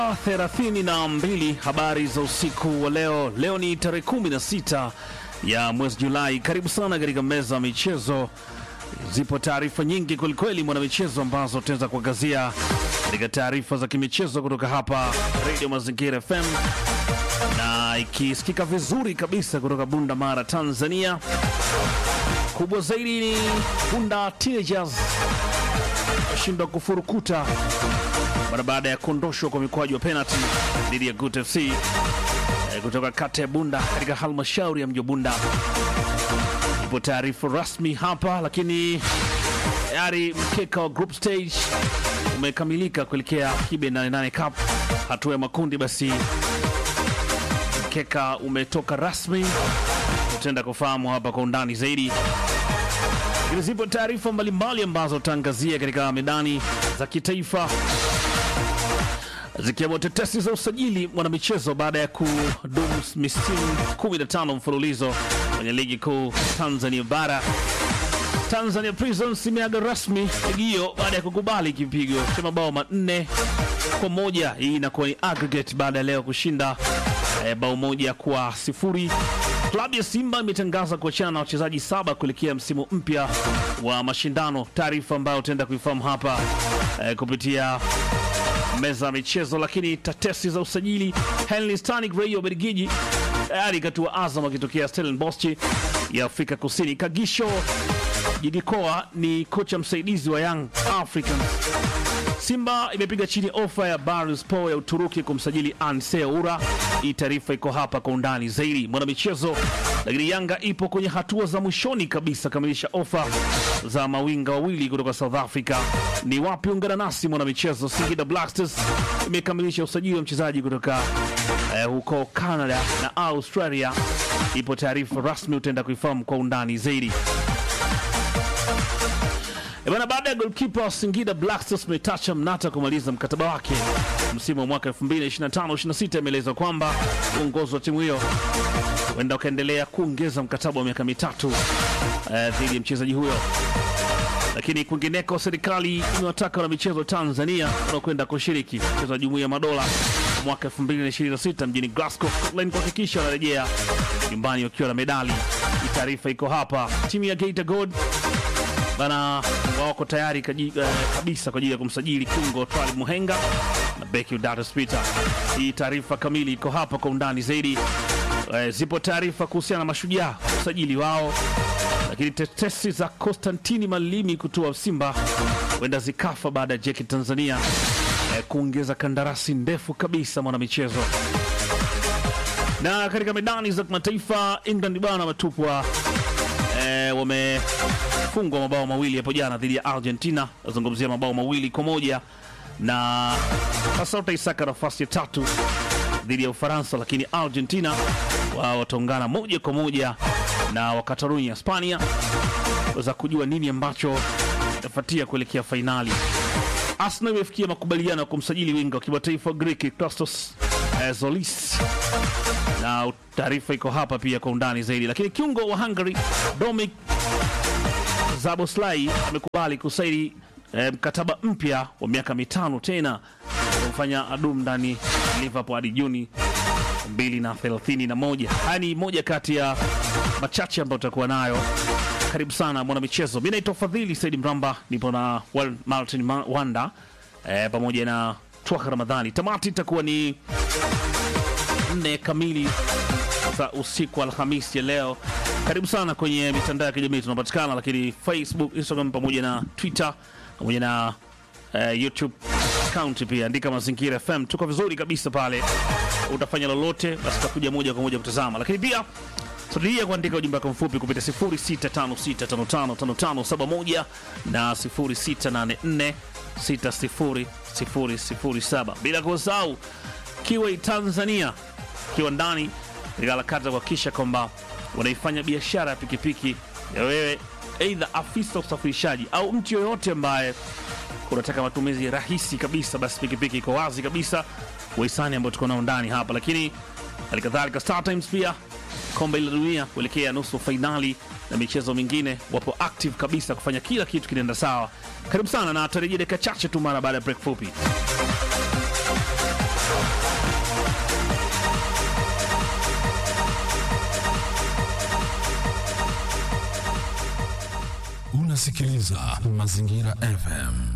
thelathini na mbili. Habari za usiku wa leo. Leo ni tarehe 16 ya mwezi Julai. Karibu sana katika meza ya michezo. Zipo taarifa nyingi kwelikweli, mwanamichezo, ambazo tutaweza kuangazia katika taarifa za kimichezo kutoka hapa Radio Mazingira FM na ikisikika vizuri kabisa kutoka Bunda Mara, Tanzania. Kubwa zaidi ni Bunda Teenagers washindwa kufurukuta mara baada ya kuondoshwa kwa mikwaju wa penalty dhidi ya Gut FC eh, kutoka kata ya Bunda katika halmashauri ya mji wa Bunda. Ipo taarifa rasmi hapa, lakini tayari mkeka wa group stage umekamilika kuelekea Kibe 88 Cup hatua ya makundi. Basi mkeka umetoka rasmi, tutaenda kufahamu hapa kwa undani zaidi lakini zipo taarifa mbalimbali ambazo tutaangazia katika medani za kitaifa zikiwemo tetesi za usajili mwanamichezo baada ya kudumu misimu 15 mfululizo kwenye ligi kuu Tanzania bara. Tanzania Prisons imeaga rasmi ligi hiyo baada ya kukubali kipigo cha mabao manne kwa moja. Hii inakuwa ni aggregate baada ya leo kushinda eh, bao moja kwa sifuri. Klabu ya Simba imetangaza kuachana na wachezaji saba kuelekea msimu mpya wa mashindano, taarifa ambayo utaenda kuifahamu hapa eh, kupitia meza ya michezo. Lakini tetesi za usajili, Henry Stanik raia wa Belgiji tayari katua Azam akitokea Stellenbosch ya Afrika Kusini. Kagisho Jidikoa ni kocha msaidizi wa Young Africans. Simba imepiga chini ofa ya Barspor ya Uturuki kumsajili Anse Ura. Hii taarifa iko hapa kwa undani zaidi mwanamichezo. Lakini Yanga ipo kwenye hatua za mwishoni kabisa kamilisha ofa za mawinga wawili kutoka South Africa. Ni wapi? Ungana nasi mwanamichezo. Singida Black Stars imekamilisha usajili wa mchezaji kutoka eh, huko Canada na Australia. Ipo taarifa rasmi, utaenda kuifahamu kwa undani zaidi. E bana, baada ya golkipa wa Singida Black Stars Metacha Mnata kumaliza mkataba wake msimu wa mwaka 2025-26 imeelezwa kwamba uongozi wa timu hiyo huenda ukaendelea kuongeza mkataba wa miaka mitatu eh, dhidi ya mchezaji huyo. Lakini kwingineko, serikali imewataka wanamichezo Tanzania wanaokwenda kushiriki mchezo wa Jumuiya ya Madola mwaka 2026 mjini Glasgow, Scotland kuhakikisha wanarejea nyumbani wakiwa na medali. Hii taarifa iko hapa. Timu ya Geita Gold bana wako tayari kaji, eh, kabisa kwa ajili ya kumsajili kiungo Twalib Muhenga na beki Udatus Peter. Hii taarifa kamili iko hapa kwa undani zaidi. Eh, zipo taarifa kuhusiana na mashujaa usajili wao, lakini tetesi za Konstantini Malimi kutoa Simba huenda zikafa baada ya Jeki Tanzania eh, kuongeza kandarasi ndefu kabisa mwanamichezo. Na katika medani za kimataifa England bana wametupwa eh, wamefungwa mabao mawili hapo jana dhidi ya Argentina. Nazungumzia mabao mawili kwa moja na sasa utaisaka nafasi ya tatu dhidi ya Ufaransa, lakini Argentina wao wataungana moja kwa moja na Wakatarunya Hispania weza kujua nini ambacho itafuatia kuelekea fainali. Arsenal imefikia makubaliano ya kumsajili winga wa kimataifa Greek Christos eh, Zolis na taarifa iko hapa pia kwa undani zaidi. Lakini kiungo wa Hungary Dominic Zaboslai amekubali kusaini eh, mkataba mpya wa miaka mitano tena kumfanya adum ndani Liverpool hadi Juni 2031. Haya ni moja kati ya machache ambayo tutakuwa nayo. Karibu sana mwanamichezo, mi naitwa Fadhili Saidi Mramba, nipo na Wal- Martin Ma- Wanda eh, pamoja na Twaka Ramadhani. Tamati itakuwa ni nne kamili za usiku wa Alhamisi ya leo. Karibu sana kwenye mitandao ya kijamii tunapatikana, lakini Facebook, Instagram pamoja na Twitter pamoja na eh, YouTube account pia, andika Mazingira FM, tuko vizuri kabisa pale. Utafanya lolote, basi utakuja moja kwa moja kutazama, lakini pia Sudiria kuandika ujumbe wako mfupi kupitia 0656555571 na 0684600007 bila kusahau Kiway Tanzania kiwa ndani katika harakati za kuhakikisha kwamba unaifanya biashara ya pikipiki ya wewe, aidha afisa usafirishaji au mtu yoyote ambaye unataka matumizi rahisi kabisa, basi pikipiki iko wazi kabisa, wahisani ambao tuko nao ndani hapa. Lakini halikadhalika Star Times pia kombe la dunia kuelekea nusu fainali na michezo mingine, wapo active kabisa kufanya kila kitu kinaenda sawa. Karibu sana na tarejea dakika chache tu mara baada ya break fupi. Unasikiliza Mazingira FM.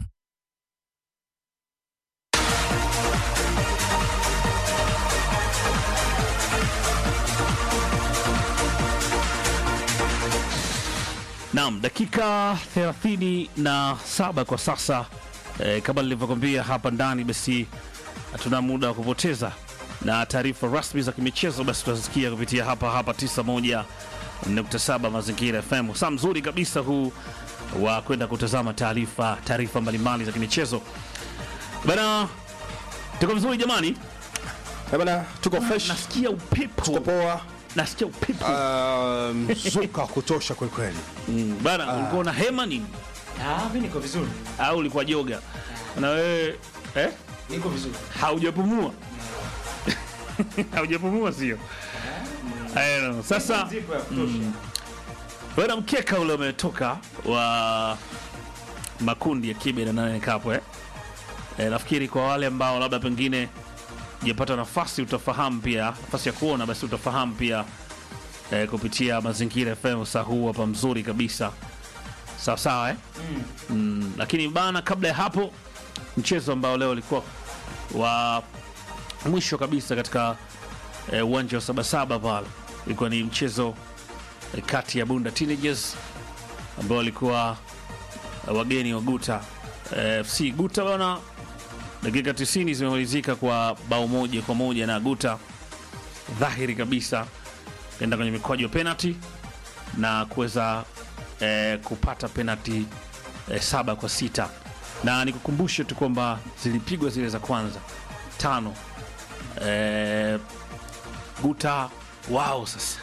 Naam, dakika 37 kwa sasa e, kama nilivyokwambia hapa ndani, basi hatuna muda wa kupoteza, na taarifa rasmi za kimichezo basi tutasikia kupitia hapa hapa 91.7 Mazingira FM. Saa mzuri kabisa huu wa kwenda kutazama taarifa taarifa mbalimbali za kimichezo bana. Tuko vizuri jamani, Eh bana, tuko fresh, nasikia tuko upepo, poa, nasikia upepo Ah, mzuka wa kutosha kweli kweli. Mm, bana. Ulikuwa na hema nini Ah, mimi niko vizuri. au ulikuwa joga na wewe eh? Niko vizuri. haujapumua haujapumua sio I don't know. sasa Zipo ya kutosha. bwana mkeka ule umetoka wa makundi ya kibe na nane kapo eh? Eh, nafikiri kwa wale ambao labda pengine japata nafasi utafahamu pia nafasi ya kuona basi utafahamu pia eh, kupitia mazingira FM saa huu hapa mzuri kabisa sawa sawa eh? mm, lakini bana kabla ya hapo mchezo ambao leo ulikuwa wa mwisho kabisa katika eh, uwanja wa sabasaba pale ilikuwa ni mchezo eh, kati ya bunda teenagers ambao walikuwa eh, wageni wa guta eh, fc guta bana dakika 90 zimemalizika kwa bao moja kwa moja na guta dhahiri kabisa kaenda kwenye mikwaju ya penalty na kuweza eh, kupata penalty eh, saba kwa sita na nikukumbushe tu kwamba zilipigwa zile za kwanza tano eh, guta wao sasa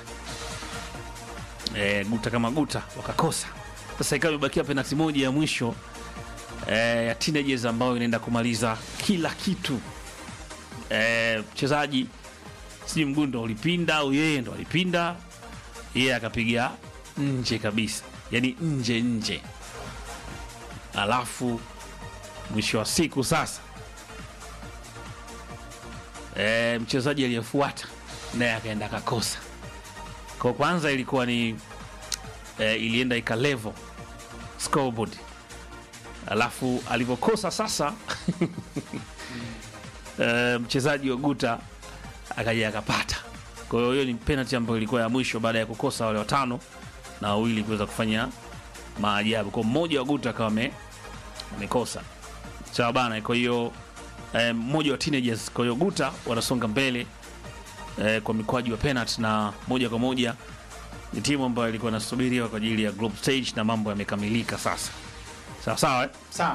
eh, guta kama guta wakakosa sasa ikawa imebakia penalti moja ya mwisho eh, ya teenagers ambayo inaenda kumaliza kila kitu eh, mchezaji sijui mguu ndo ulipinda au yeye ndo alipinda yeye akapiga nje kabisa yani nje nje alafu mwisho wa siku sasa e, mchezaji aliyefuata naye akaenda akakosa kwa kwanza ilikuwa ni e, ilienda ikalevo scoreboard alafu alivyokosa sasa e, mchezaji wa guta akaja akapata kwa hiyo hiyo ni penalty ambayo ilikuwa ya mwisho baada ya kukosa wale watano na wawili kuweza kufanya maajabu kwa mmoja wa guta akawa ame- amekosa sawa bana kwa hiyo eh, mmoja wa teenagers kwa hiyo guta wanasonga mbele eh, kwa mikwaju wa penalty na moja kwa moja ni timu ambayo ilikuwa inasubiriwa kwa ajili ya group stage na mambo yamekamilika sasa sawa sawa eh? Sawa.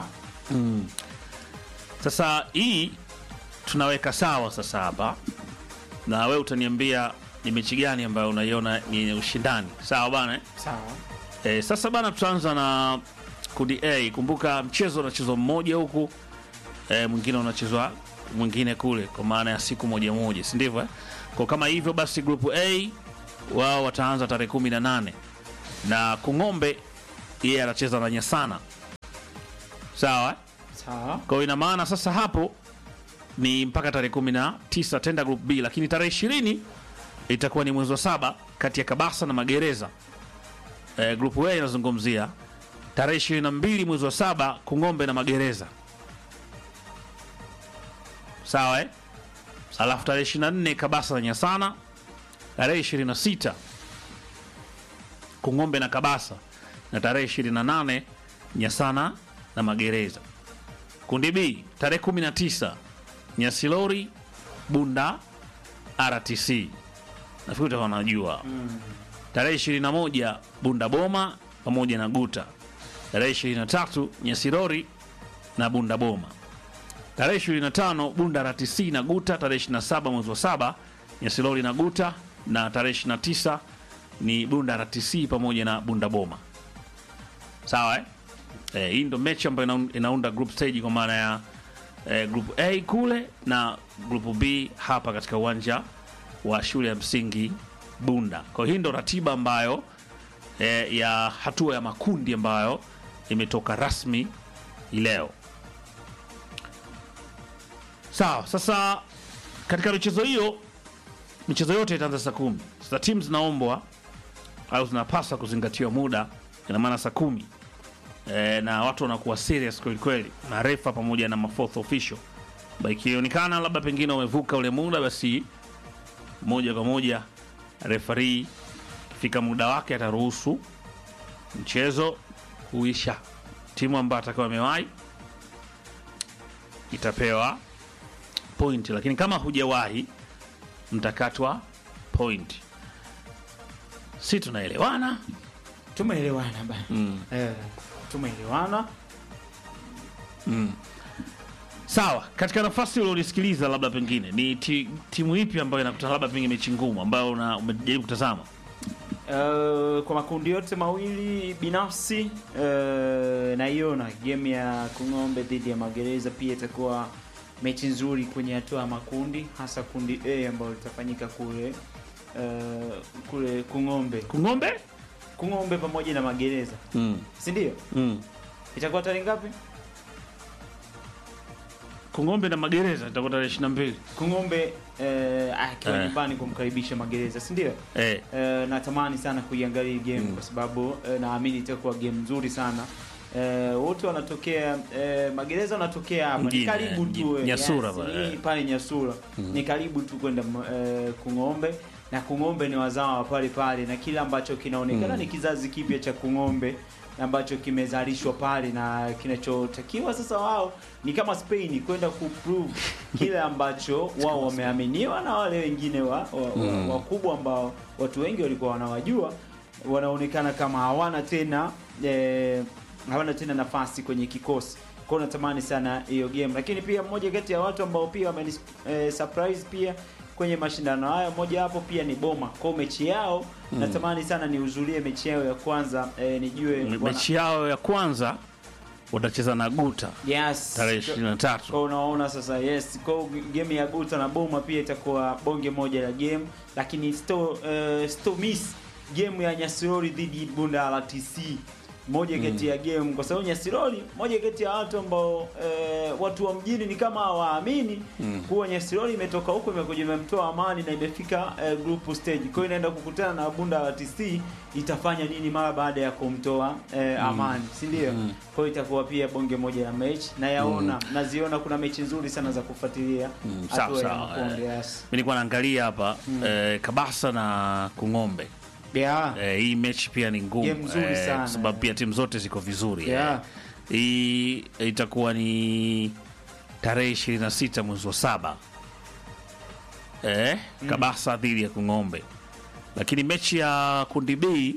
sasa hii tunaweka sawa sasa hapa na we utaniambia ni mechi gani ambayo unaiona ni yenye ushindani sawa bana eh? Sawa. E, sasa bana tutaanza na kundi A. Kumbuka mchezo unachezwa mmoja huku e, mwingine unachezwa mwingine kule, kwa maana ya siku moja moja, si ndivyo eh? Kwa kama hivyo basi, grupu A wao wataanza tarehe kumi na nane na Kung'ombe yeye anacheza na Nyasana, sawa eh? Sawa. Kwa hiyo ina maana sasa hapo ni mpaka tarehe kumi na tisa tenda group B, lakini tarehe ishirini itakuwa ni mwezi wa saba kati ya Kabasa na Magereza. E, group A inazungumzia tarehe ishirini na mbili mwezi wa saba Kung'ombe na Magereza, sawa eh? Alafu tarehe ishirini na nne Kabasa na Nyasana, tarehe ishirini na sita Kung'ombe na Kabasa, na tarehe ishirini na nane Nyasana na Magereza. Kundi B tarehe 19 Nyasilori, Bunda, RTC. Nafikiri utakuwa unajua. Tarehe 21 Bunda Boma pamoja na Guta. Tarehe 23 Nyasirori na Bunda Boma. Tarehe 25 Bunda RTC na Guta. Tarehe 27 mwezi wa saba Nyasilori na Guta, na tarehe 29 ni Bunda RTC pamoja na Bunda Boma. Sawa eh? Eh, hii ndo mechi ambayo inaun- inaunda group stage kwa maana ya eh, group A kule na group B hapa katika uwanja wa shule ya msingi Bunda. Kwa hiyo hii ndo ratiba ambayo eh, ya hatua ya makundi ambayo imetoka rasmi hii leo. Sawa, sasa katika michezo hiyo, michezo yote itaanza saa kumi. Sasa timu zinaombwa au zinapaswa kuzingatiwa muda, ina maana saa kumi e, na watu wanakuwa serious kweli kweli, marefa pamoja na mafourth official. Ba ikionekana labda pengine wamevuka ule muda, basi moja kwa moja refari ikifika muda wake ataruhusu mchezo kuisha. Timu ambayo atakawa amewahi itapewa point, lakini kama hujawahi mtakatwa point. Si tunaelewana? Tumeelewana bana. Mm. Eh, tumeelewana. Sawa, katika nafasi ulionisikiliza, labda pengine ni ti, timu ipi ambayo inakutana labda pengine mechi ngumu ambayo una- umejaribu kutazama? Eh, kwa makundi yote mawili binafsi eh, naiona game ya Kung'ombe dhidi ya Magereza pia itakuwa mechi nzuri kwenye hatua ya makundi, hasa kundi A ambayo litafanyika kule eh, kule Kung'ombe, Kung'ombe? Kung'ombe pamoja na Magereza, Mm. si ndio? Mm. Itakuwa tarehe ngapi? Kung'ombe na Magereza itakuwa tarehe 22. Kung'ombe eh, akiwa Eh. nyumbani kumkaribisha Magereza, si ndio? Eh. Eh, natamani sana kuiangalia hii game kwa sababu eh, naamini itakuwa game nzuri sana. Eh, wote wanatokea eh, Magereza wanatokea hapa ni Mjini, karibu eh, tu eh, Nyasura yes, pale, ni eh. pale Nyasura ni karibu tu kwenda eh, Kung'ombe na Kung'ombe ni wazawa wa pale pale na kile ambacho kinaonekana ni kizazi kipya cha Kung'ombe ambacho kimezalishwa pale na kinachotakiwa sasa wao ni kama Spain kwenda kuprove kile ambacho wao wameaminiwa na wale wengine wa, wa, wa, wakubwa ambao watu wengi walikuwa wanawajua wanaonekana kama hawana tena eh, hawana tena nafasi kwenye kikosi kwao natamani sana hiyo game lakini pia mmoja kati ya watu ambao pia wameni eh, surprise pia kwenye mashindano haya moja hapo pia ni Boma kwao mechi yao natamani sana nihudhurie mechi yao ya kwanza eh, nijue Me- wana- Mechi yao ya kwanza watacheza na Guta yes tarehe 23. kwa unaona sasa yes kwa game ya Guta na Boma pia itakuwa bonge moja la game lakini sto uh, sto miss game ya Nyasirori dhidi Bunda RTC moja kati ya game kwa sababu Nyasirori moja kati ya watu ambao eh, watu wa mjini ni kama hawaamini kuwa Nyasirori imetoka huko imekuja imemtoa Amani na imefika eh, group stage kwa hiyo inaenda kukutana na Bunda RTC itafanya nini mara baada ya kumtoa eh, Amani si ndio kwa hiyo itakuwa pia bonge moja ya mechi na yaona naziona kuna mechi nzuri sana za kufuatilia sawa, hatua ya sawa, makundi eh. yes. Mimi nilikuwa naangalia hapa eh, Kabasa na Kung'ombe. yeah. Eh, hii mechi pia ni ngumu Game nzuri eh, sana. kwa sababu pia timu zote ziko vizuri Yeah. eh. Hii itakuwa ni tarehe 26 mwezi wa saba eh, Kabasa dhidi ya Kung'ombe, lakini mechi ya kundi B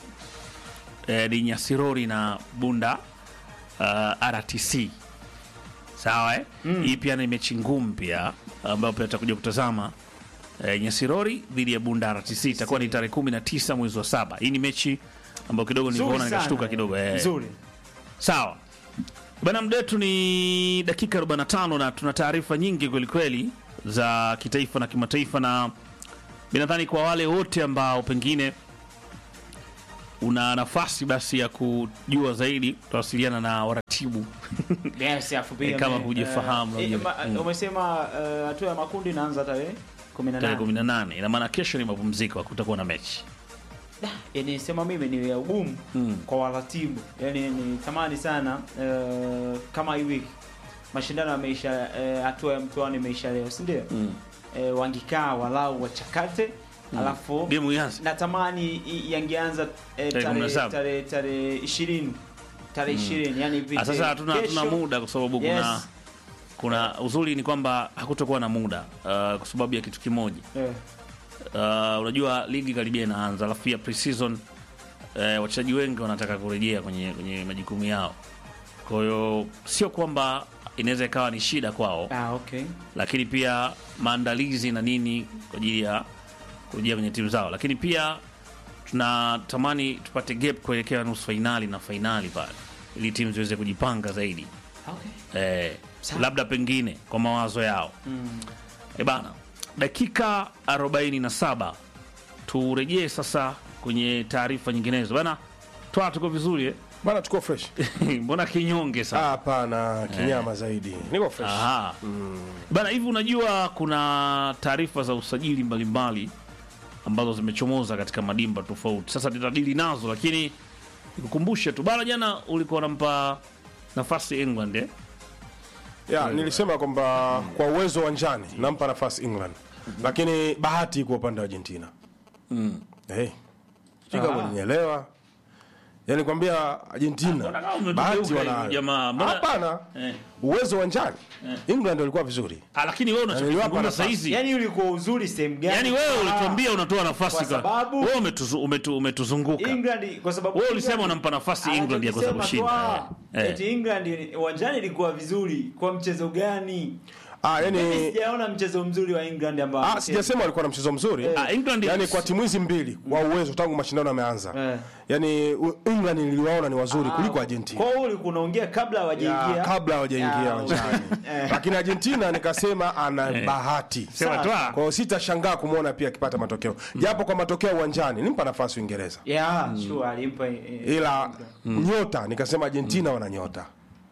eh, ni Nyasirori na Bunda uh, RTC sawa eh? Hii pia ni mechi ngumu pia ambayo pia tutakuja kutazama eh, Nyasirori dhidi ya Bunda RTC itakuwa ni tarehe 19 mwezi wa saba. Hii ni mechi ambayo kidogo Nzuri nilivyoona sana, nikashtuka eh. kidogo eh. nzuri Sawa bana, muda wetu ni dakika 45 na tuna taarifa nyingi kwelikweli za kitaifa na kimataifa, na mi nadhani kwa wale wote ambao pengine una nafasi basi ya kujua zaidi, utawasiliana na waratibu yes, afu pia Eh, kama me- hujafahamu, eh, unajua. ma- Mm. umesema eh, hatua ya makundi inaanza tarehe tarehe 18 18. Ina maana kesho ni mapumziko, hakutakuwa na mechi. yani sema mimi ni ya ugumu Mm. kwa waratibu yani ni tamani sana eh, kama hii wiki mashindano yameisha eh, hatua ya mtoano imeisha leo si ndio Mm. eh, wangikaa walau wachakate alafu Game ianze. natamani i- yangeanza eh, Tarehe tarehe 17. tarehe tarehe 20 tarehe 20 yani hivi Ah, Sasa hatuna hatuna kesho- muda kwa sababu kuna Yes. kuna uzuri ni kwamba hakutokuwa na muda uh, kwa sababu ya kitu kimoja Eh, uh, unajua ligi karibia inaanza, alafu pia pre-season uh, wachezaji wengi wanataka kurejea kwenye, kwenye majukumu yao. Kwa hiyo sio kwamba inaweza ikawa ni shida kwao, ah, okay. lakini pia maandalizi na nini kwa ajili ya kurejea kwenye timu zao, lakini pia tunatamani tupate gap kuelekea nusu fainali na fainali pale, ili timu ziweze kujipanga zaidi Okay. eh, Sawa. labda pengine kwa mawazo yao Mm. E bana, dakika 47 turejee sasa kwenye taarifa nyinginezo bana. Twaa, tuko vizuri eh? bana tuko fresh mbona kinyonge Ah, sana hapana kinyama zaidi niko fresh Aha. bana, hivi unajua kuna taarifa za usajili mbalimbali ambazo zimechomoza katika madimba tofauti. Sasa tutadili nazo, lakini nikukumbushe tu bana, jana ulikuwa unampa nafasi England eh? ya nilisema kwamba kwa uwezo uwanjani nampa nafasi England, lakini bahati iko upande wa Argentina. Eh, sijui kama unielewa. Yani kwambia Argentina mbona kama umetugeuka bahati hivi, wanayo. jamaa? Mbona- Hapana, Eh. uwezo uwanjani England walikuwa vizuri. Ah, lakini wewe niliwapa unachozungumza nafasi. saa hizi yani ulikuwa uzuri sehemu gani Yaani wewe Ah, ulituambia unatoa nafasi kwa kwa sababu- wewe umetuzu, umetu, umetuzunguka England kwa sababu Wewe ulisema England- unampa nafasi England ya kuweza Anachokisema kushinda. tu, Eh, ah, eh. eti England uwanjani ilikuwa vizuri kwa mchezo gani Ah, mimi yani sijaona mchezo mzuri wa England ambao ah, sijasema walikuwa na mchezo mzuri. Ah, England yani kwa timu hizi mbili kwa uwezo tangu mashindano yameanza. Eh. Yani u- England niliwaona ni wazuri kuliko kwa Argentina. hiyo ulikuwa unaongea kabla hawajaingia Ya, kabla hawajaingia Ya, uwanjani. eh. Lakini Argentina nikasema ana bahati. Sema tu, ah. Kwa hiyo sitashangaa kumwona pia akipata matokeo. Japo kwa matokeo uwanjani nimpa nafasi Uingereza. yeah sure alimpa eh, Ila nyota nikasema Argentina wana nyota.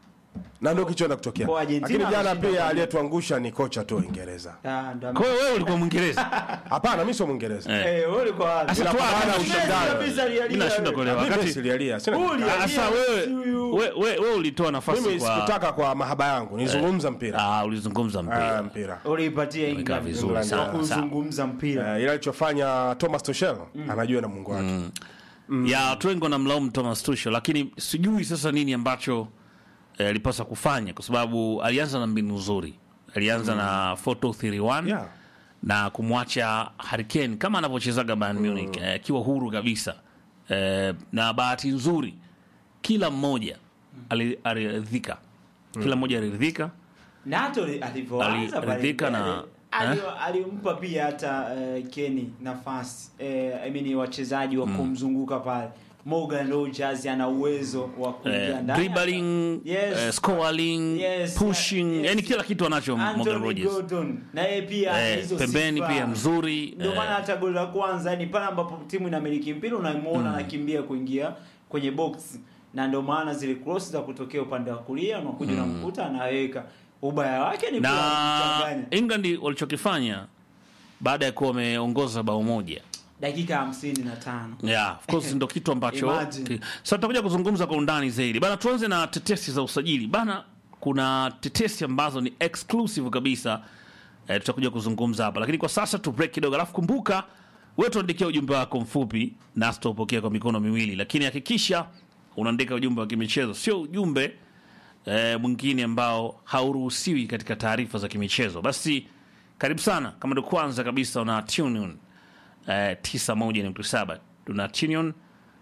Na ndio kichoenda kutokea. Kwa Argentina Lakini jana ameshinda pia kwa- aliyetuangusha ni kocha tu wa Uingereza. ah, ndo ame- Kwa hiyo wewe ulikuwa Mwingereza. Hapana, mimi sio Mwingereza. Eh. eh wewe ulikuwa wapi Sasa Ila tu kwa maana ya Messi ushindani. kabisa alialia Mimi nashindwa wewe. kuelewa. Mimi Wakati silialia. Sina Uli- Ah, sasa wewe Huyu. wewe wewe wewe ulitoa nafasi mimi kwa sikutaka kwa mahaba yangu, nilizungumza mpira. Ah, ulizungumza Ah, mpira. mpira. uliipatia Imekaa England vizuri England, sana. ya. sawa. kuzungumza mpira Uh, ila alichofanya Thomas Tuchel anajua na Mungu wake. ya watu wengi wanamlaumu Thomas Tuchel, lakini sijui sasa nini ambacho eh, alipaswa kufanya, kwa sababu alianza na mbinu nzuri, alianza na 4-2-3-1 Yeah. na kumwacha Harry Kane kama anavyochezaga Bayern Munich eh, akiwa huru kabisa eh, na bahati nzuri kila mmoja ali- aliridhika, kila mmoja aliridhika na hata ali- alivyoanza Ali- pale ridhika mbele, na- ali- eh? alimpa pia hata uh, Kenny nafasi eh, I mean wachezaji wa kumzunguka pale Morgan Rogers ana uwezo wa kuingia eh, ndani dribbling Yes. eh, scoring Yes, pushing yes. yani kila kitu anacho Morgan Anthony Rodgers Gordon na yeye pia ana eh, hizo pembeni sifa. pia mzuri ndio eh, maana hata goli la kwanza yani pale ambapo timu inamiliki mpira unamuona anakimbia kuingia kwenye box na ndio maana zile cross za kutokea upande wa kulia unakuja unamkuta anaweka ubaya wake ni na kuchanganya England walichokifanya baada ya kuwa wameongoza bao moja dakika hamsini na tano yeah, of course ndo kitu ambacho Imagine. ki- sasa tutakuja kuzungumza kwa undani zaidi bana. Tuanze na tetesi za usajili bana. Kuna tetesi ambazo ni exclusive kabisa eh, tutakuja kuzungumza hapa, lakini kwa sasa tu break kidogo, alafu kumbuka wewe tuandikia ujumbe wako mfupi nasi tutaupokea kwa mikono miwili, lakini hakikisha unaandika ujumbe wa kimichezo, sio ujumbe eh, mwingine ambao hauruhusiwi katika taarifa za kimichezo. Basi karibu sana, kama ndio kwanza kabisa una tune in eh, 91.7 tuna tune in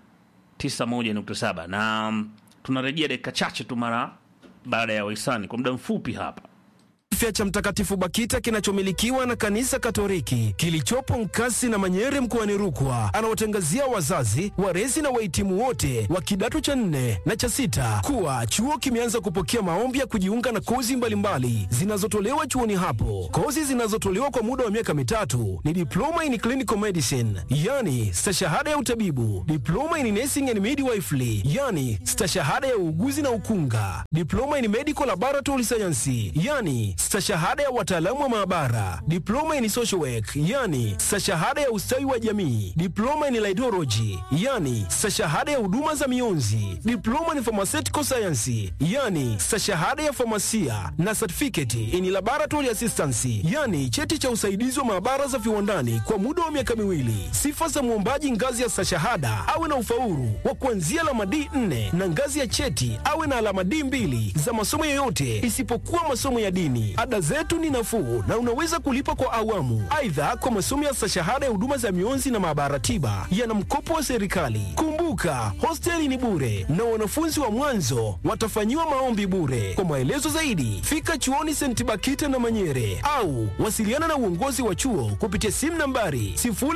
91.7 na mm, tunarejea dakika chache tu mara baada ya wahisani kwa muda mfupi hapa. afya cha Mtakatifu Bakita kinachomilikiwa na Kanisa Katoliki kilichopo Nkasi na Manyere mkoani Rukwa anawatangazia wazazi, walezi na wahitimu wote wa kidato cha nne na cha sita kuwa chuo kimeanza kupokea maombi ya kujiunga na kozi mbalimbali zinazotolewa chuoni hapo. Kozi zinazotolewa kwa muda wa miaka mitatu ni diploma in clinical medicine, yani stashahada ya utabibu, diploma in nursing and midwifery, yani stashahada ya uuguzi na ukunga, diploma in medical laboratory science, yani stashahada ya wataalamu wa maabara, diploma in social work, yani stashahada ya ustawi wa jamii, diploma in laidology, yani stashahada ya huduma za mionzi, diploma in pharmaceutical science, yani stashahada ya famasia na certificate in laboratory assistance, yani cheti cha usaidizi wa maabara za viwandani kwa muda wa miaka miwili. Sifa za mwombaji ngazi ya stashahada awe na ufaulu wa kuanzia alama D4 na ngazi ya cheti awe na alama D2 za masomo yoyote isipokuwa masomo ya dini. Ada zetu ni nafuu na unaweza kulipa kwa awamu. Aidha, kwa masomo ya stashahada ya huduma za mionzi na maabara tiba yana mkopo wa serikali. Kumbuka, hosteli ni bure na wanafunzi wa mwanzo watafanyiwa maombi bure. Kwa maelezo zaidi, fika chuoni St. Bakita na Manyere au wasiliana na uongozi wa chuo kupitia simu nambari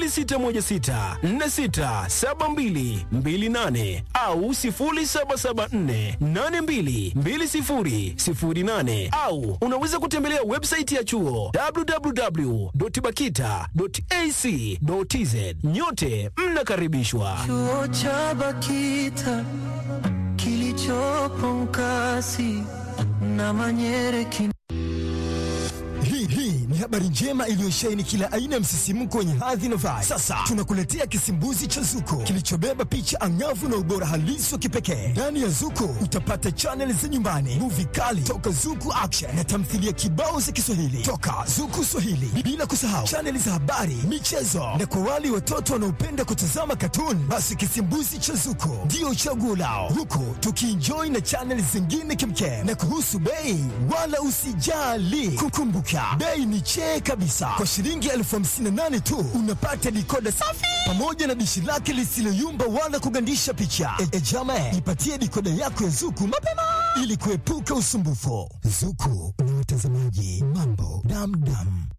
0616467228 au 0774822008 au unaweza kutembelea website ya chuo www.bakita.ac.tz. Nyote mnakaribishwa. Chuo cha Bakita kilichopo Nkasi na Manyere kin Hii hii ni habari njema iliyosheheni kila aina ya msisimko wenye hadhi na vibe. Sasa tunakuletea kisimbuzi cha Zuko kilichobeba picha angavu na ubora halisi wa kipekee. Ndani ya Zuko utapata chaneli za nyumbani, muvi kali toka Zuku Action na tamthilia kibao za Kiswahili toka Zuku Swahili, bila kusahau chaneli za habari, michezo na kwa wale watoto wanaopenda kutazama katuni, basi kisimbuzi cha Zuko ndio chaguo lao, huku tukienjoy na chaneli zingine kimkem. Na kuhusu bei, wala usijali, kukumbuka bei ni chee kabisa. Kwa shilingi elfu hamsini na nane tu unapata dikoda safi pamoja na dishi lake lisiloyumba wala kugandisha picha. E, e jama, ipatie dikoda yako ya Zuku mapema ili kuepuka usumbufu. Zuku na watazamaji, mambo damdam.